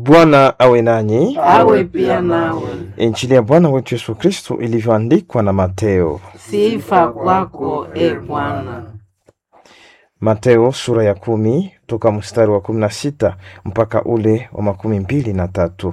Bwana awe nanyi. awe pia nawe. Injili ya Bwana wetu Yesu Kristo ilivyoandikwa na Mateo. Sifa kwako e Bwana. Mateo sura ya kumi toka mstari wa kumi na sita mpaka ule wa makumi mbili na tatu.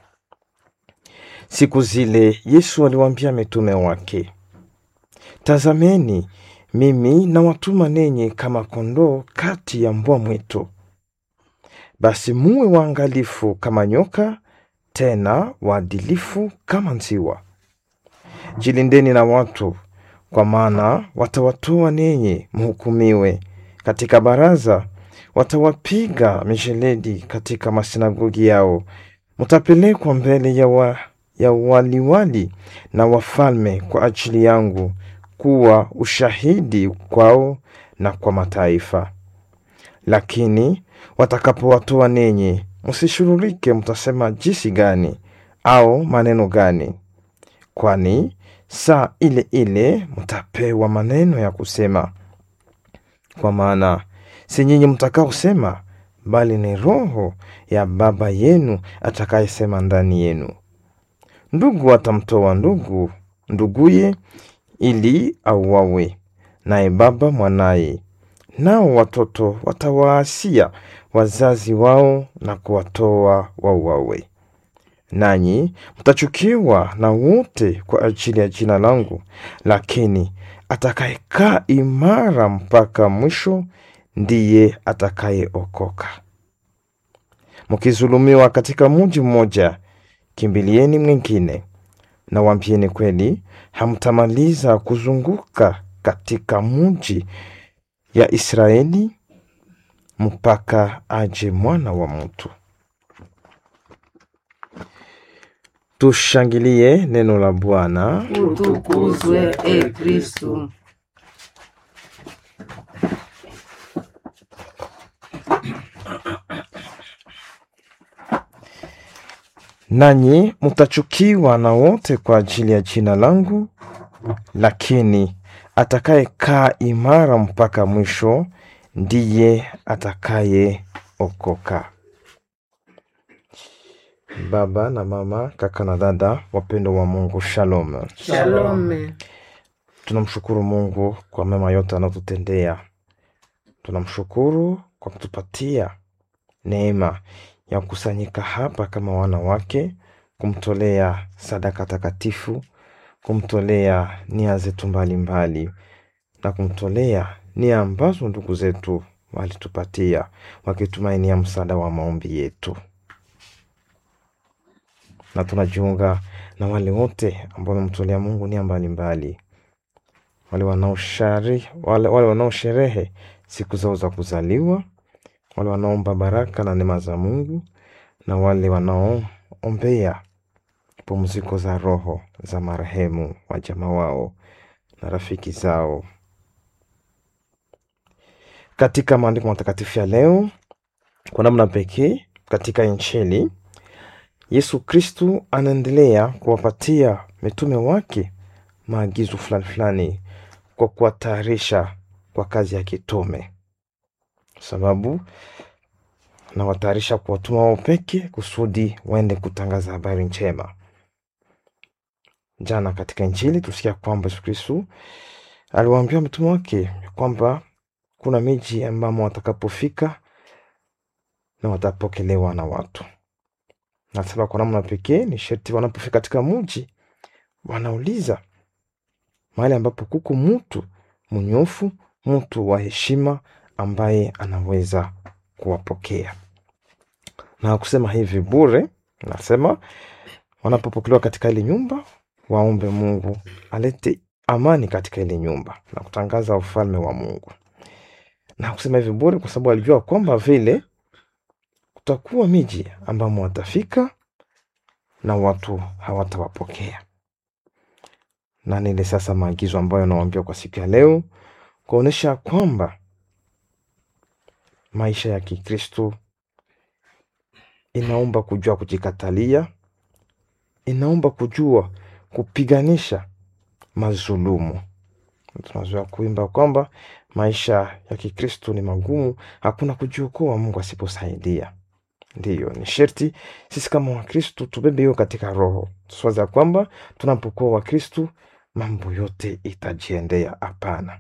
Siku zile Yesu aliwaambia mitume wake, tazameni, mimi nawatuma ninyi kama kondoo kati ya mbwa mwitu. Basi muwe waangalifu kama nyoka, tena waadilifu kama nziwa. Jilindeni na watu, kwa maana watawatoa ninyi mhukumiwe katika baraza, watawapiga misheledi katika masinagogi yao, mtapelekwa mbele ya, wa, ya waliwali na wafalme kwa ajili yangu, kuwa ushahidi kwao na kwa mataifa. Lakini watakapowatoa ninyi, msishurulike mtasema jinsi gani au maneno gani, kwani saa ile ile mtapewa maneno ya kusema. Kwa maana si nyinyi mtakaosema, bali ni Roho ya Baba yenu atakayesema ndani yenu. Ndugu atamtoa ndugu nduguye, ili auawe, naye baba mwanaye. Nao watoto watawaasia wazazi wao na kuwatoa wauawe. Nanyi mtachukiwa na wote kwa ajili ya jina langu, lakini atakayekaa imara mpaka mwisho ndiye atakayeokoka. Mkizulumiwa katika mji mmoja, kimbilieni mwingine. Na waambieni kweli, hamtamaliza kuzunguka katika mji ya Israeli mpaka aje mwana wa mtu. Tushangilie neno la Bwana. Utukuzwe e Kristu. Nanyi mtachukiwa na wote kwa ajili ya jina langu, lakini atakayekaa imara mpaka mwisho ndiye atakayeokoka. Baba na mama, kaka na dada, wapendo wa Mungu, shalom. Shalome. Tunamshukuru Mungu kwa mema yote anayotutendea. Tunamshukuru kwa kutupatia neema ya kukusanyika hapa kama wana wake, kumtolea sadaka takatifu, kumtolea nia zetu mbalimbali na kumtolea nia ambazo ndugu zetu walitupatia wakitumainia msaada wa maombi yetu, na tunajiunga na wale wote ambao wamemtolea Mungu nia mbalimbali, wale wanaoshari wale, wale wanaosherehe siku zao za kuzaliwa, wale wanaomba baraka na neema za Mungu na wale wanaoombea pumziko za roho za marehemu wajamaa wao na rafiki zao. Katika maandiko matakatifu ya leo, kwa namna pekee katika Injili, Yesu Kristu anaendelea kuwapatia mitume wake maagizo fulani fulani kwa kuwatayarisha kwa kazi ya kitume, sababu nawatayarisha kuwatuma wao peke kusudi waende kutangaza habari njema. Jana katika Injili tusikia kwamba Yesu Kristu aliwaambia mitume wake kwamba kuna miji ambamo watakapofika na watapokelewa na watu. Nasema kwa namna pekee ni sherti wanapofika katika mji wanauliza mahali ambapo kuko mtu mnyofu, mtu wa heshima ambaye anaweza kuwapokea na kusema hivi bure. Nasema wanapopokelewa katika ile nyumba waombe Mungu alete amani katika ile nyumba na kutangaza ufalme wa Mungu, na kusema hivi bure kwa sababu alijua kwamba vile kutakuwa miji ambamo watafika na watu hawatawapokea. Na nile sasa maagizo ambayo nawaambia kwa siku ya leo kuonyesha kwamba maisha ya Kikristo inaomba kujua kujikatalia, inaomba kujua kupiganisha mazulumu. Tunazoea kuimba kwamba maisha ya Kikristo ni magumu, hakuna kujiokoa Mungu asiposaidia. Ndiyo, ni sherti sisi kama Wakristu tubebe hiyo katika roho, tusiwaza kwamba tunapokuwa Wakristu mambo yote itajiendea. Hapana.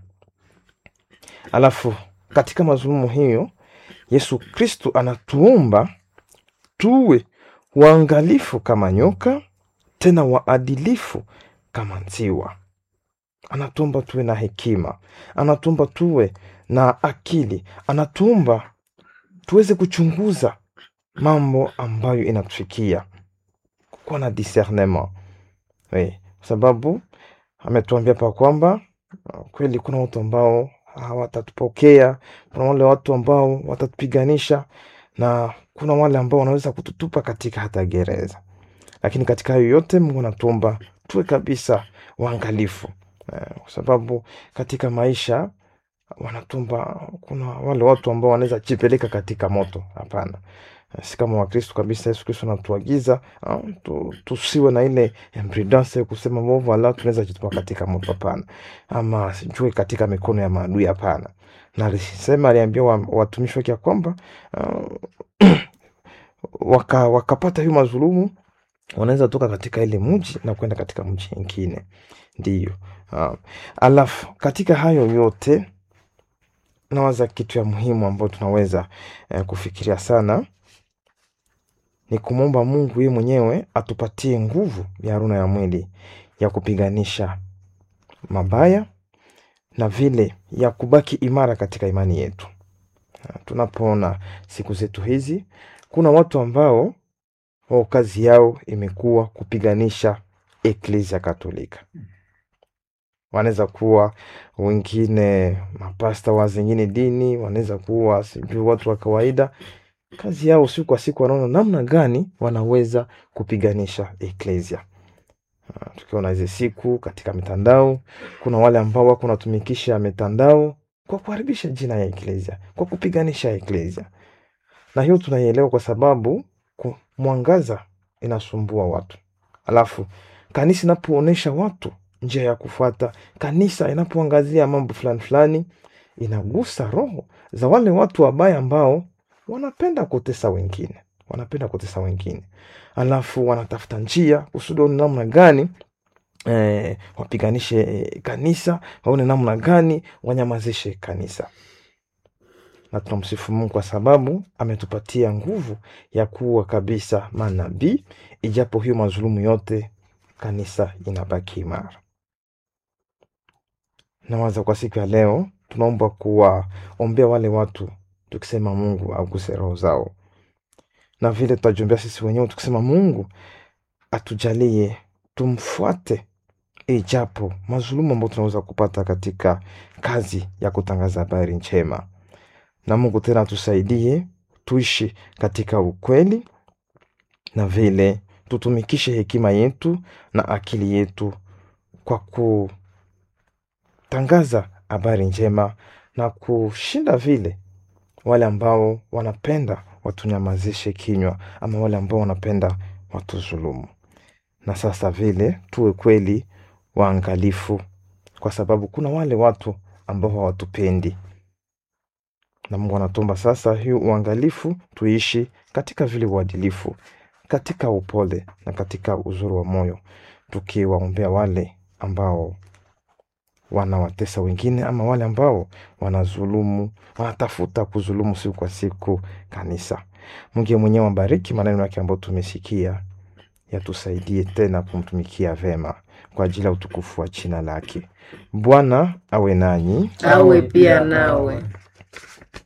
Alafu katika mazulumu hiyo Yesu Kristu anatuomba tuwe waangalifu kama nyoka, tena waadilifu kama nziwa. Anatuomba tuwe na hekima, anatuomba tuwe na akili, anatuomba tuweze kuchunguza mambo ambayo inatufikia, kuwa na discernement oui, kwa sababu ametuambia pa kwamba uh, kweli kuna watu ambao hawatatupokea, kuna wale watu ambao watatupiganisha na kuna wale ambao wanaweza kututupa katika hata gereza. Lakini katika hayo yote Mungu anatuomba tuwe kabisa waangalifu eh, kwa sababu katika maisha wanatumba, kuna wale watu ambao wanaweza jipeleka katika moto. Hapana, si kama Wakristo kabisa. Yesu Kristo anatuagiza ah, tu, tusiwe na ile imprudence ya kusema mbovu, ala tunaweza jitupa katika moto. Hapana, ama sijui katika mikono ya maadui. Hapana, na alisema aliambia wa- watumishi wake ya kwamba ah, waka, wakapata hiyo mazulumu wanaweza toka katika ile mji na kwenda katika mji ingine. Ndiyo. Ah, alafu katika hayo yote nawaza kitu ya muhimu ambayo tunaweza eh, kufikiria sana ni kumwomba Mungu yeye mwenyewe atupatie nguvu ya roho na ya mwili ya kupiganisha mabaya na vile ya kubaki imara katika imani yetu. Ah, Tunapoona siku zetu hizi kuna watu ambao wao kazi yao imekuwa kupiganisha Eklezia Katolika. Wanaweza kuwa wengine mapasta wa zingine dini, wanaweza kuwa sijui watu wa kawaida. Kazi yao siku kwa siku wanaona namna gani wanaweza kupiganisha Eklezia. Ah, Tukiona hizi siku katika mitandao, kuna wale ambao wako wanatumikisha mitandao kwa kuharibisha jina ya Eklezia, kwa kupiganisha Eklezia na hiyo tunaielewa kwa sababu ku- mwangaza inasumbua watu, alafu kanisa inapoonyesha watu njia ya kufuata, kanisa inapoangazia mambo fulani fulani, inagusa roho za wale watu wabaya ambao wanapenda kutesa wengine, wanapenda kutesa wengine, alafu wanatafuta njia kusudi waone namna gani eh, wapiganishe eh, kanisa, waone namna gani wanyamazishe kanisa na tunamsifu Mungu kwa sababu ametupatia nguvu ya kuwa kabisa manabii, ijapo hiyo mazulumu yote, kanisa inabaki imara. Nawaza kwa siku ya leo tunaomba kuwaombea wale watu, tukisema Mungu aguse roho zao, na vile tutajiombea sisi wenyewe tukisema Mungu atujalie tumfuate, ijapo mazulumu ambayo tunaweza kupata katika kazi ya kutangaza habari njema na Mungu tena atusaidie tuishi katika ukweli na vile tutumikishe hekima yetu na akili yetu kwa kutangaza habari njema na kushinda vile wale ambao wanapenda watunyamazishe kinywa ama wale ambao wanapenda watuzulumu. Na sasa vile tuwe kweli waangalifu, kwa sababu kuna wale watu ambao hawatupendi na Mungu anatomba sasa hiyo uangalifu, tuishi katika vile uadilifu, katika upole na katika uzuri wa moyo, tukiwaombea wale ambao wanawatesa wengine ama wale ambao wanazulumu, wanatafuta kuzulumu siku kwa siku kanisa. Mungu mwenyewe abariki maneno yake ambayo tumesikia, yatusaidie tena kumtumikia vema kwa ajili ya utukufu wa jina lake. Bwana awe nanyi. awe pia nawe.